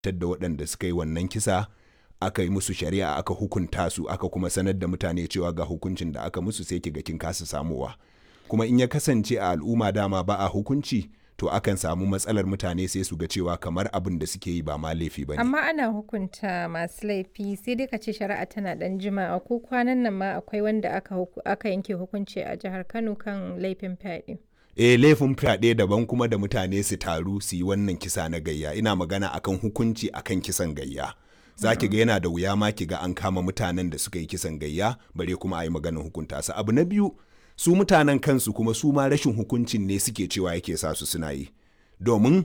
da waɗanda suka yi wannan kisa aka yi musu shari'a aka hukunta su aka kuma sanar da mutane cewa ga hukuncin da aka musu sai kiga kin kasa samuwa kuma in ya kasance a al'umma dama ba a hukunci to akan samu matsalar mutane sai su ga cewa kamar abin da suke yi ba ma laifi ba ne. Amma ana hukunta masu laifi sai dai ka ce shari'a tana dan jima'a ko kwanan nan ma akwai wanda aka, aka yanke hukunci a jihar Kano kan laifin fyaɗe. E laifin fyaɗe daban kuma da mutane su taru su yi wannan kisa na gayya ina magana akan hukunci akan kisan gayya. Za ki ga yana da wuya ma ki ga an kama mutanen da suka yi kisan gayya bare kuma a yi maganar hukunta su. Abu na biyu su mutanen kansu kuma su ma rashin hukuncin ne suke cewa yake sa su suna yi domin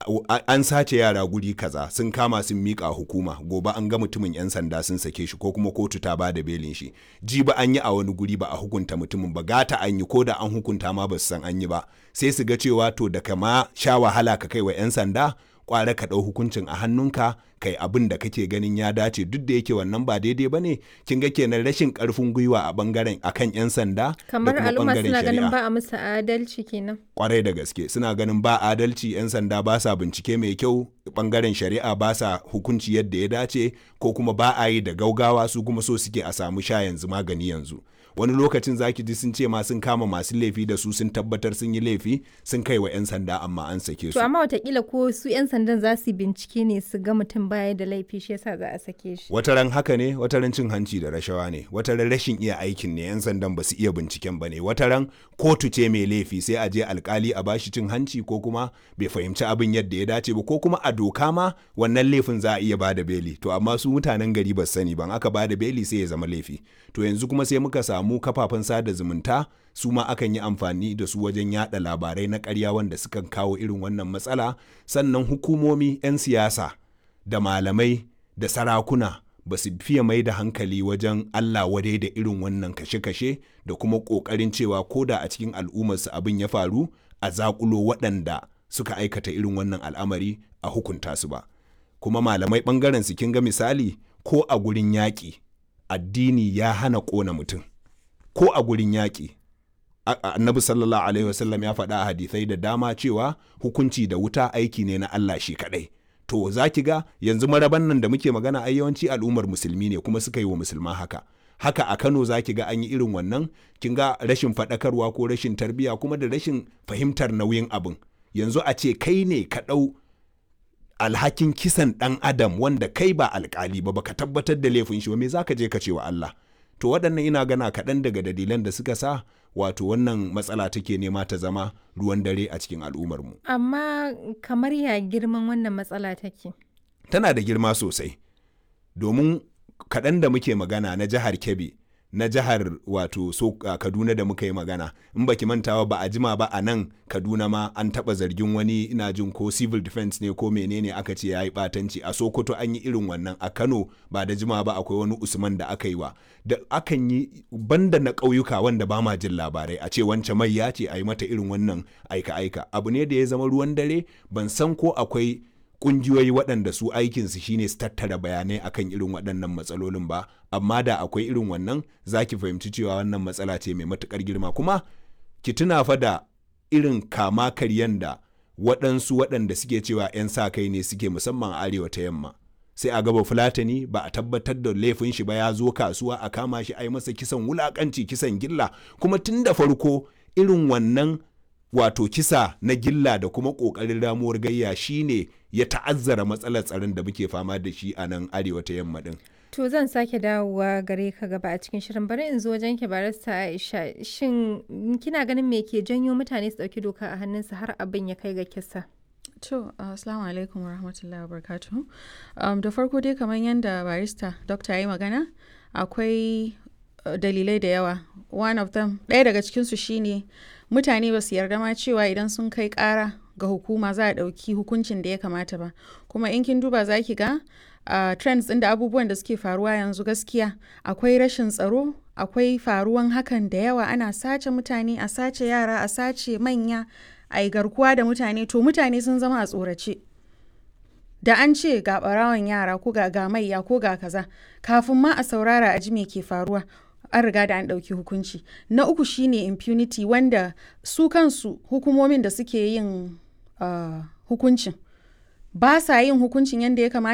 an sace yara guri kaza sun kama sun miƙa hukuma gobe an ga mutumin 'yan sanda sun sake shi ko kuma kotu ta ba da belin shi ji ba an yi a wani guri ba a hukunta mutumin ba gata an yi ko da an hukunta ma ba su san an yi ba sai su ga cewa to da kama sha wahala ka kai wa 'yan sanda kware ka ɗau hukuncin a hannunka kai abin da kake ganin ya dace duk da yake wannan ba daidai ba ne kin ga kenan rashin karfin gwiwa a bangaren akan yan sanda kamar al'umma suna ganin ba a musu adalci kenan kwarai da gaske suna ganin ba adalci yan sanda ba sa bincike mai kyau bangaren shari'a ba sa hukunci yadda ya dace ko kuma ba a yi da gaugawa su kuma so suke a samu sha yanzu magani yanzu wani lokacin zaki ji sun ce ma sun kama masu laifi da su sun tabbatar sun yi laifi sun kai wa 'yan sanda amma an sake su. To amma watakila ko su 'yan sandan za su bincike ne su ga mutum baya da laifi shi yasa za a sake shi. Wataran haka ne wataran cin hanci da rashawa ne wataran rashin iya aikin ne 'yan sandan ba su iya binciken ba ne wataran kotu ce mai laifi sai a je alkali a bashi cin hanci ko kuma bai fahimci abin yadda ya dace ba ko kuma a doka ma wannan laifin za a iya bada beli to amma su mutanen gari ba sani ban aka bada beli sai ya zama laifi to yanzu kuma sai muka samu samu kafafen sada zumunta su ma akan yi amfani da su wajen yada labarai na karya wanda sukan kawo irin wannan matsala sannan hukumomi 'yan siyasa da malamai da sarakuna ba su fiye mai da hankali wajen Allah wadai da irin wannan kashe-kashe da kuma ƙoƙarin cewa ko da a cikin al'ummarsu abin ya faru a zaƙulo waɗanda suka aikata irin wannan al'amari a hukunta su ba kuma malamai ɓangaren su kin ga misali ko a gurin yaƙi addini ya hana ƙona mutum ko a gurin yaƙi annabi sallallahu alaihi wasallam ya faɗa a hadisai da dama cewa hukunci da wuta aiki ne na Allah shi kaɗai to za ki ga yanzu maraban nan da muke magana ai yawanci al'ummar musulmi ne kuma suka yi wa musulma haka haka a Kano za ki ga an yi irin wannan kin ga rashin faɗakarwa ko rashin tarbiyya kuma da rashin fahimtar nauyin abin yanzu a ce kai ne ka ɗau alhakin kisan ɗan adam wanda kai ba alkali ba baka tabbatar da laifin shi ba me zaka je ka ce wa Allah to waɗannan ina gana kaɗan daga dalilan da suka sa wato wannan matsala take nema ta zama ruwan dare a cikin al'ummarmu. Amma kamar ya girman wannan matsala take? Tana da girma sosai, domin kaɗan da muke magana na jihar Kebbi, na jihar wato so uh, Kaduna da muka yi magana, in baki mantawa ba a jima ba a nan Kaduna ma an taɓa zargin wani ina jin ko civil defense ne ko menene aka ce ya yi ɓatanci a Sokoto an yi irin wannan a Kano ba da jima ba akwai wani Usman da aka yi wa da akan yi banda na ƙauyuka wanda ba ma jin labarai a ce wance mai ya ce a yi mata irin wannan aika-aika abu ne da ya zama ruwan dare ban san ko akwai kungiyoyi waɗanda su aikinsu shine su tattara bayanai akan irin waɗannan matsalolin ba amma da akwai irin wannan za ki fahimci cewa wannan matsala ce mai matuƙar girma kuma ki tuna fa da irin kama karyan da waɗansu waɗanda suke cewa 'yan sa kai ne suke musamman arewa ta yamma sai a gaba fulatani ba a tabbatar da laifin shi ba ya zo kasuwa a kama shi a yi masa kisan wulakanci kisan gilla kuma tun da farko irin wannan wato kisa na gilla da kuma ƙoƙarin ramuwar gayya shine ya ta'azzara matsalar tsaron da muke fama da shi a nan arewa ta yamma din. To zan sake dawowa gare ka gaba a cikin shirin bari in zo wajen ki barista Aisha shin kina ganin me ke janyo mutane su ɗauki doka a hannunsu har abin ya kai ga kisa? To, assalamu alaikum wa rahmatullahi wa barakatuhu. Um, da farko dai kamar yadda barista dokta ya yi magana, akwai uh, dalilai da yawa. One of them, ɗaya daga cikinsu shine mutane ba su yarda ma cewa idan sun kai ƙara ga hukuma za a ɗauki hukuncin da ya kamata ba. Kuma in kin duba za ki ga uh, trends ɗin da abubuwan da suke faruwa yanzu gaskiya akwai rashin tsaro, akwai faruwan hakan da yawa ana sace mutane, a sace yara, a sace manya. a yi garkuwa da mutane to mutane sun zama a tsorace da an ce ga barawan yara ko ga ga maiya ko ga kaza kafin ma a saurara a ji me ke faruwa an riga da an ɗauki hukunci na uku shine impunity wanda su kansu hukumomin da suke yin uh, hukuncin ba sa yin hukuncin yadda ya kamata